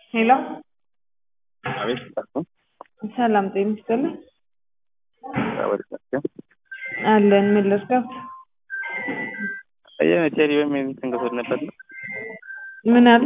ሄሎ አቤት ጠፋ ሰላም ጤና ይስጥልኝ ወደ ናቸው አለን ምን ልርዳዎት ቴሌዮ የሚል ትንገቶት ነበር ምን አሉ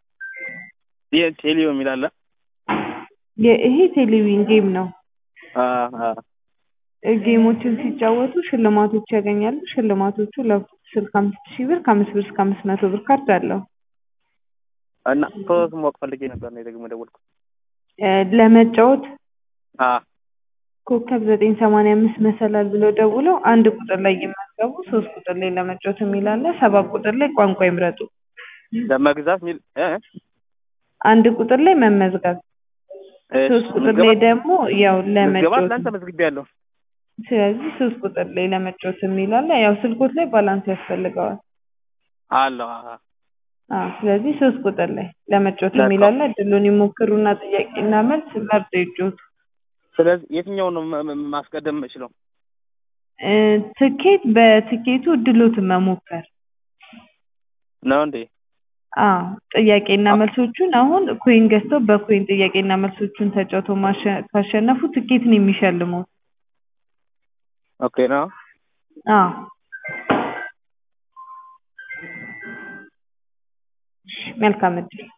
ቴሌዮ የሚል አለ የ- ይሄ ቴሌቪዥን ጌም ነው አ- አ- ጌሞችን ሲጫወቱ ሽልማቶች ያገኛሉ ሽልማቶቹ ላፕቶፕ ስልክ አምስት ሺህ ብር ከአምስት ብር እስከ አምስት መቶ ብር ካርድ አለው እና ፕሮሰስ ማወቅ ፈልጌ ነበር ነው ደግሞ ደወልኩት እ ለመጫወት አ ኮከብ ዘጠኝ ሰማንያ አምስት መሰላል ብለው ደውለው አንድ ቁጥር ላይ ይመዝገቡ ሶስት ቁጥር ላይ ለመጫወት የሚል አለ ሰባት ቁጥር ላይ ቋንቋ ይምረጡ ለመግዛት ሚል እ አንድ ቁጥር ላይ መመዝገብ እሺ፣ ሶስት ቁጥር ምዝገባ- ላይ ደግሞ ያው ምዝገባ ለመጫወት እናንተ መዝግቤያለሁ ስለዚህ ሶስት ቁጥር ላይ ለመጫወት የሚል አለ ያው ስልኮት ላይ ባላንስ ያስፈልገዋል አለሁ አ- አዎ ስለዚህ ሶስት ቁጥር ላይ ለመጫወት የሚል አለ እድሉን ይሞክሩና ጥያቄና መልስ መርጠው ይጫወቱ ስለዚህ የትኛውን ነው ማ- ማ- ማስቀደም የምችለው እ ትኬት በትኬቱ እድሎትን መሞከር ነው እንዴ አዎ ጥያቄና መልሶቹን አሁን ኮይን ገዝተው በኮይን ጥያቄና መልሶቹን ተጫውተው ማሸ- ካሸነፉ ትኬት ነው የሚሸልሙት ኦኬ ነው አዎ መልካም እድል